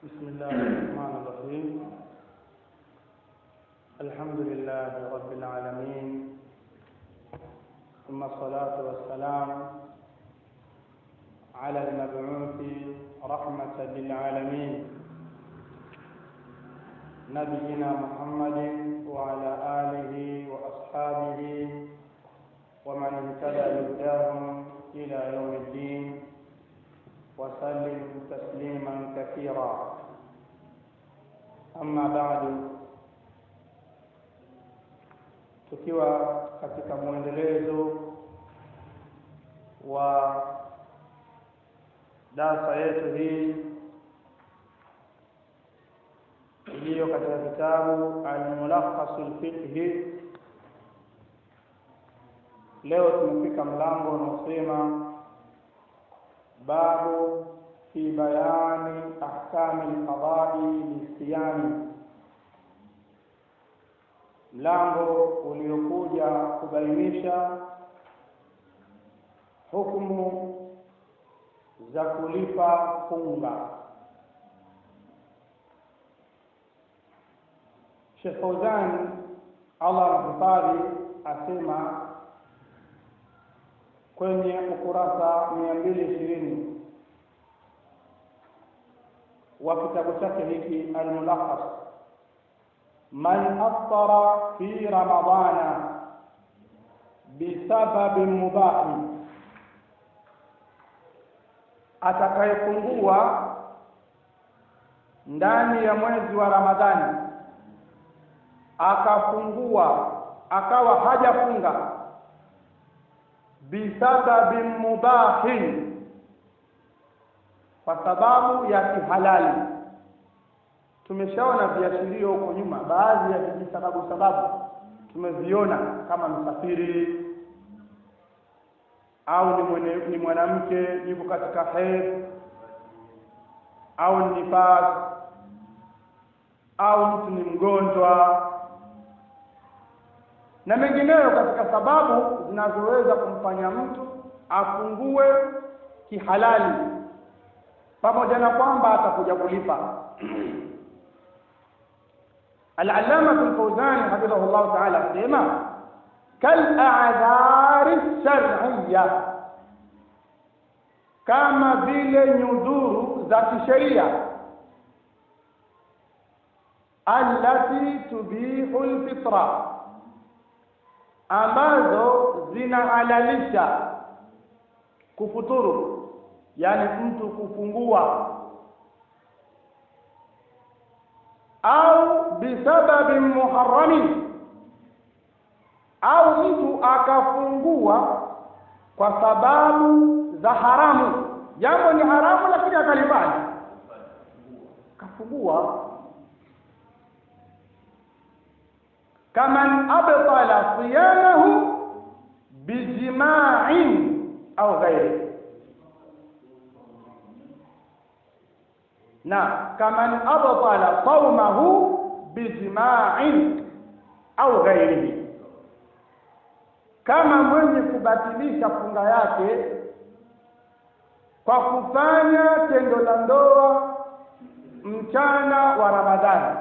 بسم الله الرحمن الرحيم الحمد لله رب العالمين ثم الصلاة والسلام على المبعوث رحمة للعالمين نبينا محمد وعلى آله وأصحابه ومن اهتدى بهداهم إلى يوم الدين وسلم تسليما كثيرا أما بعد tukiwa katika mwendelezo wa darasa yetu hii iliyo katika kitabu Almulakhasul Fiqhi. Leo tumefika mlango unaosema babu fi bayani ahkami alqadai lisiyami, mlango uliokuja kubainisha hukumu za kulipa funga. Sheikh Fauzan Allah amhifadhi asema kwenye ukurasa mia mbili ishirini wa kitabu chake hiki Almulakhas, man aftara fi ramadana bisababin mubahi, atakayefungua ndani ya mwezi wa Ramadhani akafungua akawa hajafunga bisababin mubahin, kwa sababu ya kihalali. Tumeshaona viashirio huko nyuma, baadhi ya vijisababu sababu tumeviona kama msafiri au ni mwene, ni mwanamke yuko katika hedhi au ni nifas au mtu ni mgonjwa na mengineyo katika sababu zinazoweza kumfanya mtu afungue kihalali, pamoja na kwamba atakuja kulipa. Al-Allama Al-Fawzani hafidhahullahu ta'ala asema kal-a'dhari shar'iyya, kama vile nyudhuru za kisheria allati tubihu al-fitra ambazo zinahalalisha kufuturu, yani mtu kufungua, au bisababin muharramin, au mtu akafungua kwa sababu za haramu. Jambo ni haramu, lakini akalifanya, kafungua kaman abtala siyamahu bijima'in au ghairi, na kaman abtala saumahu bijima'in au ghairihi, kama mwenye kubatilisha funga yake kwa kufanya tendo la ndoa mchana wa Ramadhani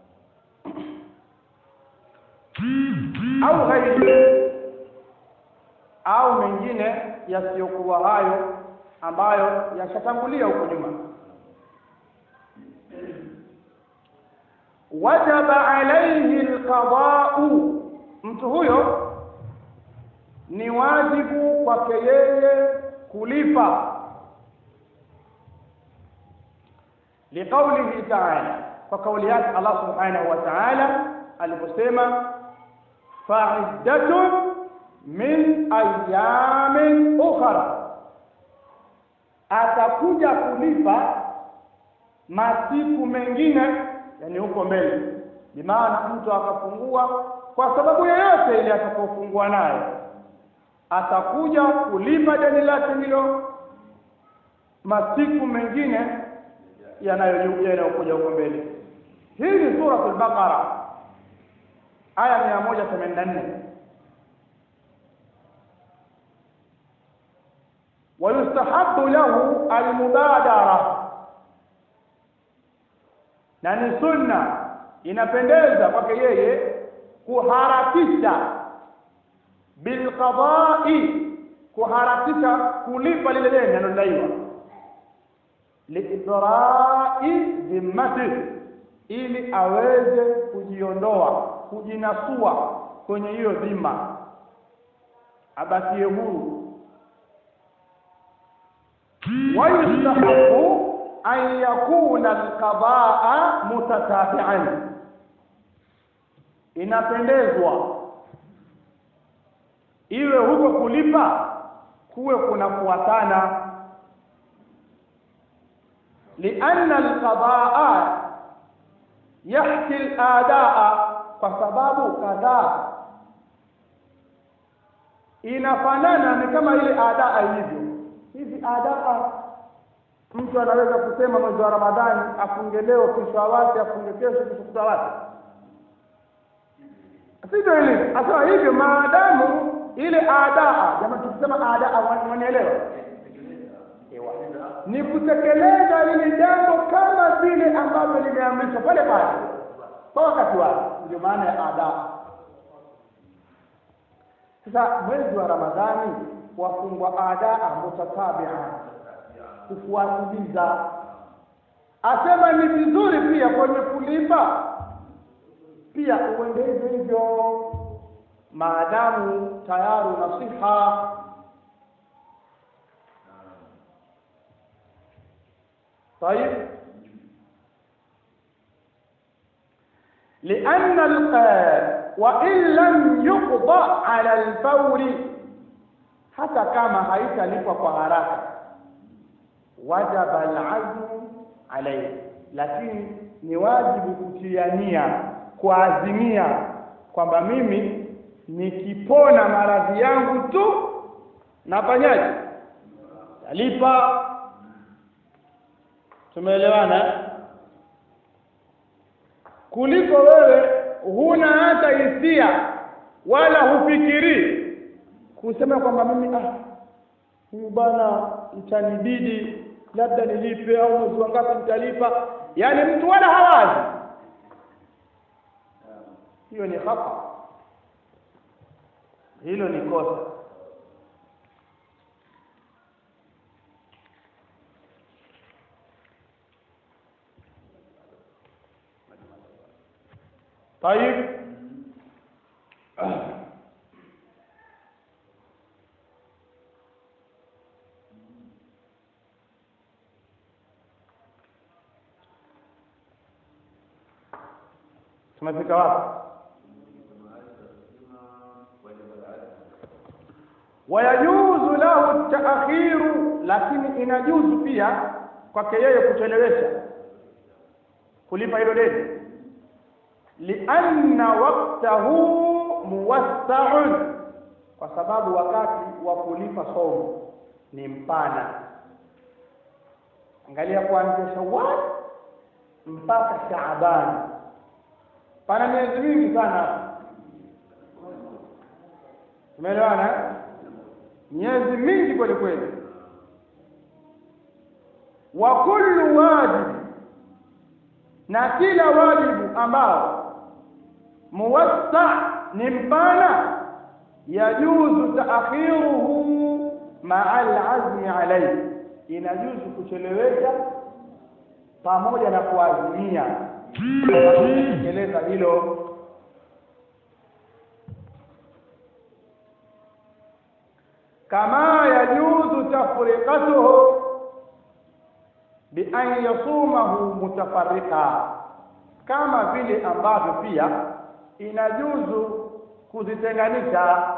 au ghairi au mengine yasiyokuwa hayo ambayo yashatangulia huko nyuma. Wajaba alayhi alqada'u, mtu huyo ni wajibu kwake yeye kulipa, liqaulihi ta'ala, kwa kauli yake Allah subhanahu wa ta'ala aliposema fa'iddatun min ayamin ukhra, atakuja kulipa masiku mengine, yani huko mbele. Bimaana mtu akafungua kwa sababu yoyote ile atakayofungua nayo, atakuja kulipa deni lake hilo masiku mengine yanayokuja huko mbele. Hii ni Suratul Baqara aya mia moja themanini na nne wayustahabu lahu almubadara na ni sunna inapendeza kwake yeye kuharakisha bilqadai kuharakisha kulipa lile deni analodaiwa liidrai dhimmati ili aweze kujiondoa kujinasua kwenye hiyo dhima abakie huru wayustahabu an yakuna alqadaa mutatabian inapendezwa iwe huko kulipa kuwe kunafuatana lianna alqadaa yahki aladaa kwa sababu kadhaa inafanana ni kama ile adaa ilivyo hizi adaa mtu anaweza kusema mwezi wa ramadhani afunge leo kesho awate afunge kesho kesho kutwa awate sivyo ilivyo asema hivyo maadamu ile adaa jamani tukisema adaa mwanielewa ni kutekeleza lile jambo kama vile ambavyo limeamrishwa pale pale kwa wakati wake ndio maana ya adaa sasa mwezi wa ramadhani wafungwa adaa mutatabia kufuatiliza asema ni vizuri pia kwenye kulipa pia uende hivyo hivyo maadamu tayari una siha طيب لأن وإن لم يقضى على الفور hata kama haitalipwa kwa haraka wajaba alazmu alayhi lakini ni wajibu kutiania kuazimia kwamba mimi nikipona maradhi yangu tu nafanyaje talipa tumeelewana kuliko wewe huna hata hisia wala hufikiri kusema kwamba mimi ah huyu bana itanibidi labda nilipe au mwezi wangapi nitalipa yaani mtu wala hawazi hiyo ni khata hilo ni kosa طيب tumefika wapi wayajuzu lahu taakhiru lakini inajuzu pia kwake yeye kuchelewesha kulipa hilo deni lianna waktahu muwassaun kwa sababu wakati wa kulipa somo ni mpana angalia kuanzia shawal mpaka shaabani pana miezi mingi sana umeelewana miezi mingi kweli kweli wa kullu wajib na kila wajibu ambao muwassa ni mpana yajuzu taakhiruhu maa alazmi alayhi inajuzu kuchelewesha pamoja na kuazimia kutekeleza hilo kama yajuzu tafriqatuhu bi an yasumahu mutafarriqa kama vile ambavyo pia inajuzu kuzitenganisha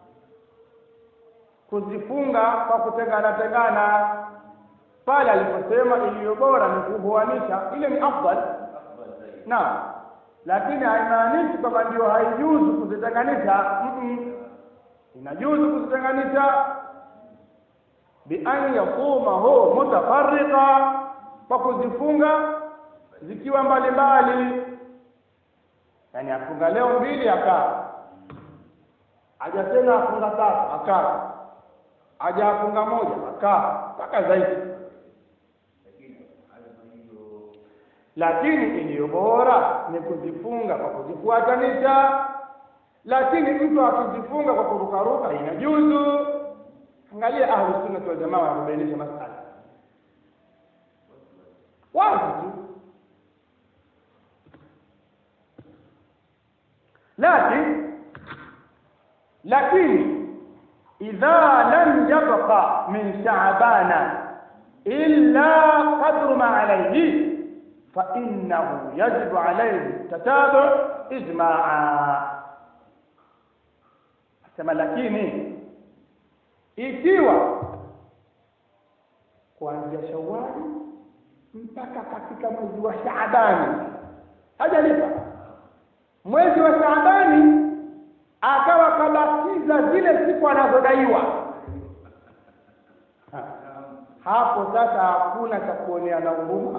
kuzifunga kwa kutengana tengana pale aliposema iliyo bora ni kuhuanisha ile ni afdal na lakini haimaanishi kwamba ndio haijuzu kuzitenganisha mm -mm. inajuzu kuzitenganisha bi an yasumahu mutafarriqa kwa kuzifunga zikiwa mbalimbali yani afunga leo mbili akaa aja tena afunga tatu akaa aja afunga moja akaa mpaka zaidi lakini iliyo bora ni kuzifunga kwa kuzifuatanisha lakini mtu akizifunga kwa kurukaruka inajuzu angalia ahlu sunna wal jamaa wanabainisha masala wazi tu lakini lakini idha lam yabqa min sha'bana illa qadru ma alayhi fa innahu yajibu alayhi tatabu ijma'a sema lakini ikiwa kuanzia Shawwali mpaka katika mwezi wa Shaabani hajalipa mwezi wa Shaabani akawa kabakiza zile siku anazodaiwa Ha. hapo sasa hakuna cha kuoneana huruma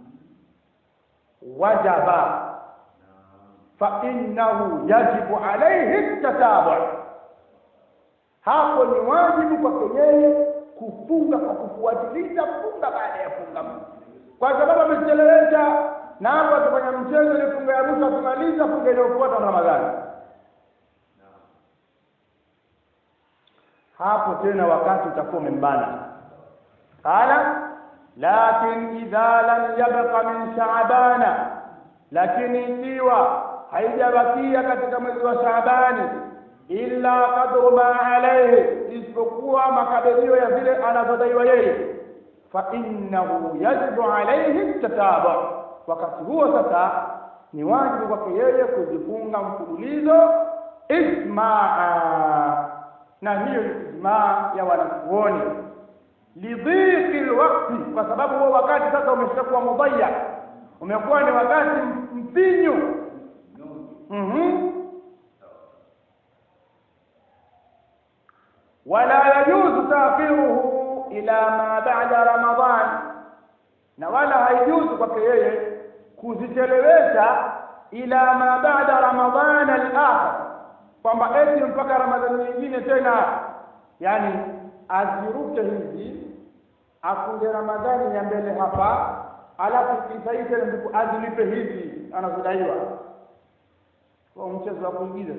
wajaba fa innahu yajibu alayhi tatabu hapo ni wajibu kwake yeye kufunga kwa kufuatilia funga baada ya funga kwa sababu amechelewesha na hapo atafanya mchezo ile funga ya mwisho akimaliza funga inayofuata Ramadhani hapo tena wakati utakuwa umembana qala lakin idha lam yabqa min shaabana lakini ikiwa haijabakia katika mwezi wa shaabani illa qadru ma alayhi isipokuwa makadirio ya vile anavyodaiwa yeye fa innahu yajibu alayhi tatabu wakati huo sasa ni wajibu kwake yeye kujifunga mfululizo ismaa na hiyo ni ijmaa ya wanazuoni lidhiqi alwaqti kwa sababu huo wakati sasa umeshakuwa mudayya umekuwa ni wakati mfinyu mhm ولا يجوز تأخيره إلى ما بعد رمضان na wala haijuzu kwake yeye kuzichelewesha ila ma baada ramadhan al-akhir kwamba eti mpaka ramadhani nyingine tena yani aziruke hizi akunde ramadhani ya mbele hapa alafu kisai tena ndipo azilipe hizi anazodaiwa kwa mchezo wa kuigiza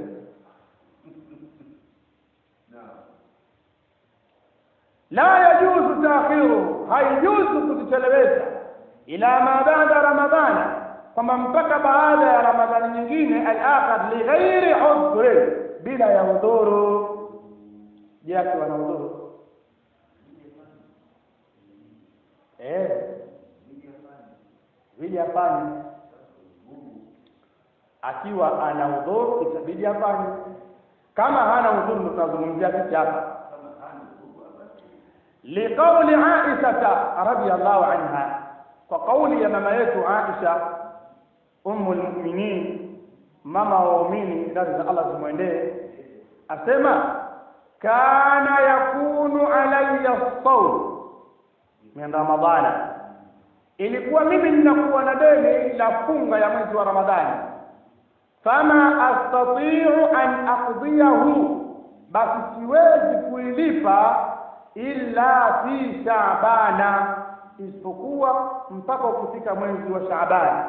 la yajuzu taakhiru haijuzu kuzichelewesha ila ma baada ramadhana kwamba mpaka baada ya ramadhani nyingine al-akhir li ghairi udhri bila ya udhuru je akiwa na udhuru eh ili afanye akiwa ana udhuru itabidi afanye kama hana udhuru ndo tunazungumzia sisi hapa liqauli Aisha radhiyallahu anha kwa kauli ya mama yetu Aisha ummul mu'minin mama wa waumini ndani za Allah zimwendee asema kana yakunu alayya sawm min ramadhana ilikuwa mimi ninakuwa na deni la funga ya mwezi wa ramadhani fama astati'u an aqdiyahu basi siwezi kuilipa illa fi shaabana isipokuwa mpaka kufika mwezi wa shaabani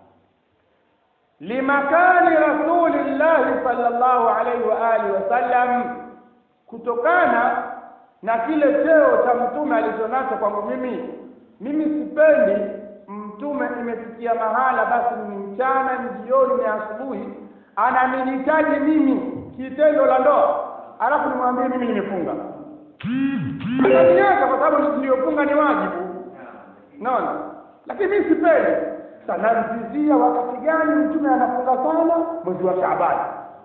limakani rasulillahi sallallahu alaihi wa alihi wasallam kutokana na kile cheo cha mtume alichonacho kwangu mimi mimi sipendi mtume imefikia mahala basi ni mchana ni jioni ni asubuhi ananihitaji mimi kitendo la ndoa alafu nimwambie mimi nimefunga ananiacha kwa sababu niliyofunga ni wajibu naona lakini mimi sipendi sanamtizia wakati gani mtume anafunga sana mwezi wa Shaabani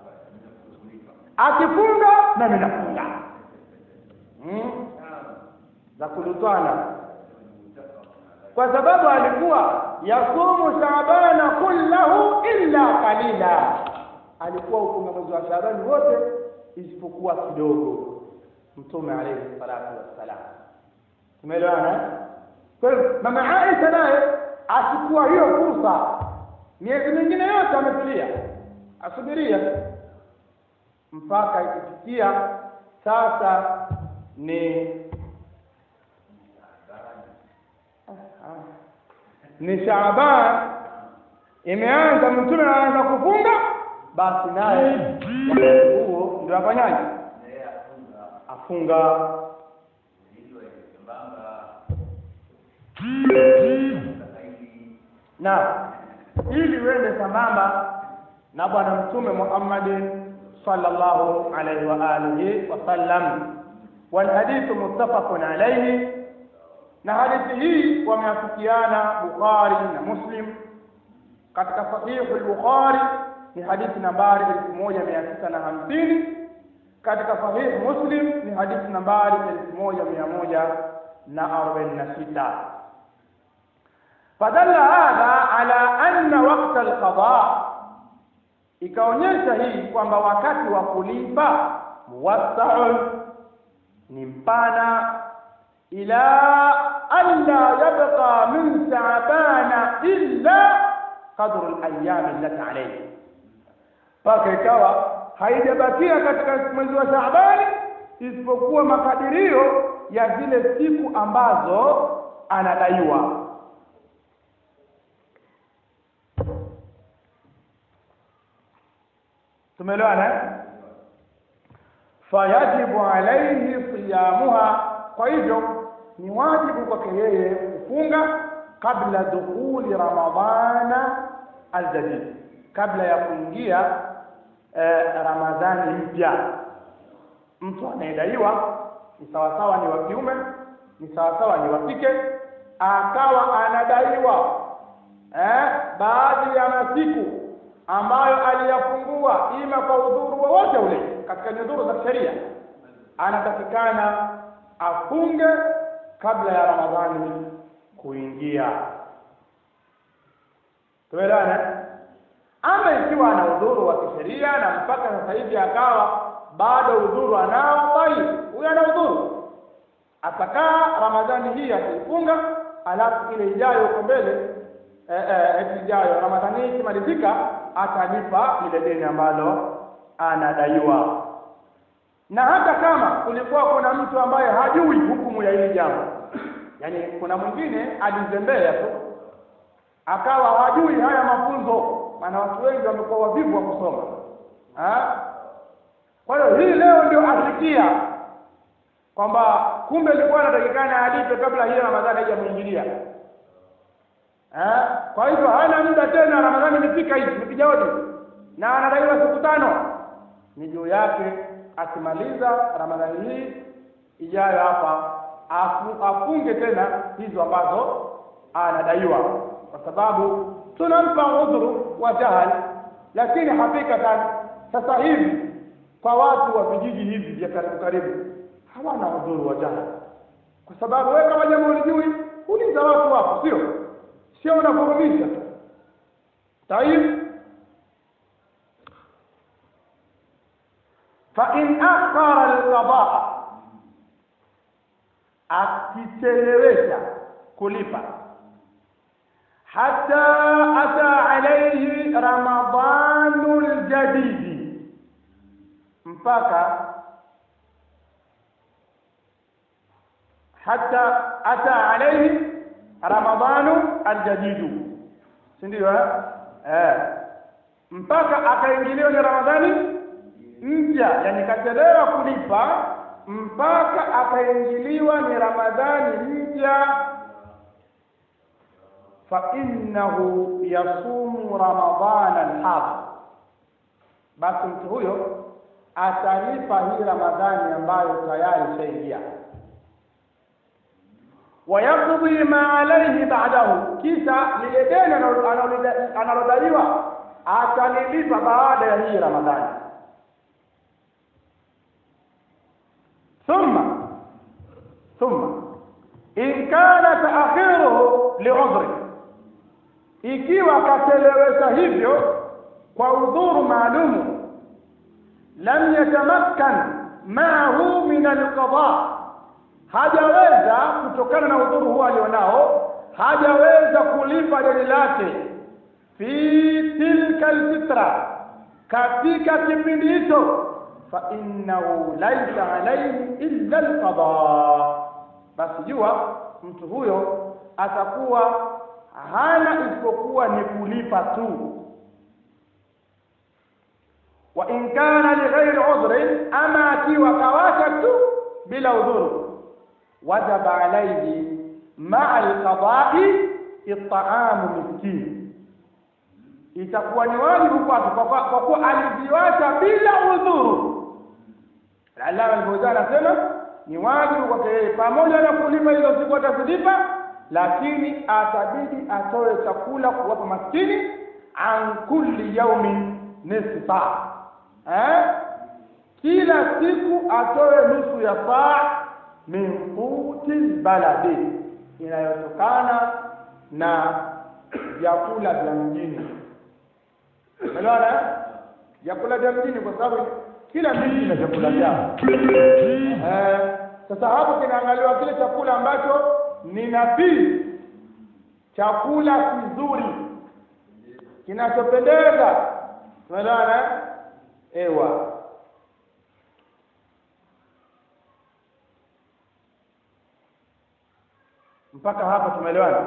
akifunga nami nafunga hmm? za kulutwana kwa sababu alikuwa yasumu shaabana kullahu illa qalila alikuwa ufunga mwezi wa Shaabani wote isipokuwa kidogo mtume alayhi salatu wassalam tumeelewana kwa hiyo mama Aisha naye achukua hiyo fursa miezi mingine yote ametulia asubiria mpaka ikifikia sasa ni ni Shaaban imeanza mtume anaanza kufunga basi naye wakati huo ndio afanyaje afunga na ili uende sambamba na bwana mtume Muhammad sallallahu alaihi wa alihi wasallam walhadithu muttafaqun alayhi na hadithi hii wameafikiana Bukhari na Muslim katika sahihu al-Bukhari ni hadithi nambari 1950 katika sahihu Muslim ni hadithi nambari 1146 fadalla hadha ala anna waqta al-qada ikaonyesha hii kwamba wakati wa kulipa muwassaun ni mpana ila alla yabqa min sa'bana illa qadru al-ayyam allati alayhi mpaka ikawa haijabakia katika mwezi wa Shaabani isipokuwa makadirio ya zile siku ambazo anadaiwa tumeelewana fayajibu alaihi siyamuha kwa hivyo ni wajibu kwake yeye kufunga kabla dukhuli ramadhana aljadid kabla ya kuingia eh, ramadhani mpya mtu anayedaiwa ni sawasawa ni wa kiume ni sawasawa ni wa kike akawa anadaiwa eh, baadhi ya masiku ambayo aliyafungua ima kwa udhuru wowote ule katika nyudhuru za sheria anatakikana afunge kabla ya ramadhani kuingia tuelewana ama ikiwa ana udhuru wa kisheria na mpaka sasa hivi akawa bado udhuru anao bali huyo ana udhuru atakaa ramadhani hii ataifunga alafu ile ijayo huko mbele eh, eh, ijayo ramadhani hii ikimalizika atalipa ile deni ambalo anadaiwa na hata kama kulikuwa kuna mtu ambaye hajui hukumu ya hili jambo yaani kuna mwingine alizembea tu akawa hajui haya mafunzo maana watu wengi wamekuwa wavivu wa kusoma ha? kwa hiyo hii leo ndio asikia kwamba kumbe ilikuwa anatakikana alipe kabla hii ramadhani haijamwingilia ha? kwa hivyo hana muda tena ramadhani imefika hivi imepiga hodi na anadaiwa siku tano ni juu yake akimaliza ramadhani hii ijayo hapa afu, afunge tena hizo ambazo anadaiwa kwa sababu tunampa udhuru wa jahal lakini hakikatan sasa hivi kwa watu wa vijiji hivi vya karibu karibu hawana udhuru wa jahal kwa sababu wewe kama jambo ulijui uliza watu wako sio sio unavurumisha tayib فإن أخر القضاء akichelewesha kulipa hata ata alayhi ramadhanu ljadidi mpaka hata ata alayhi ramadhanu aljadidu si ndio eh mpaka akaingiliwa ni ramadhani mpya yani kachelewa kulipa mpaka akaingiliwa ni ramadhani mpya fa innahu yasumu ramadhana alhadh basi mtu huyo atalipa hii ramadhani ambayo tayari ishaingia wayaqdi ma alayhi ba'dahu kisha lile deni analodaiwa atalilipa baada ya hii ramadhani ثم ثم إن كان تأخيره لعذر ikiwa kachelewesha hivyo kwa udhuru maalumu lam yatamakkan maahu min alqada hajaweza kutokana na udhuru huo alionao hajaweza kulipa deni lake fi tilka alfitra katika kipindi hicho فإنه ليس عليه إلا القضاء basi jua mtu huyo atakuwa hana isipokuwa ni kulipa tu wa in kana lighairi udhrin ama akiwa kawacha tu bila udhuru wajaba alayhi maa alqada'i it'amu miskin itakuwa ni wajibu kwake kwa kuwa aliziwacha bila udhuru Allama al-Fawzan anasema ni wajibu kwake yeye pamoja na kulipa hizo siku atazilipa lakini atabidi atoe chakula kuwapa maskini an kulli yaumin nisfu saa eh kila siku atoe nusu ya saa min quti baladi inayotokana na vyakula vya mjini umeelewana vyakula vya mjini kwa sababu kila mji ina vyakula vyao eh sasa hapo kinaangaliwa kile chakula ambacho ni nafii chakula kizuri kinachopendeza umeelewana ewa mpaka hapa tumeelewana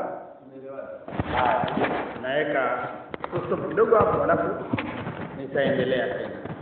haya naweka stop kidogo hapo alafu nitaendelea tena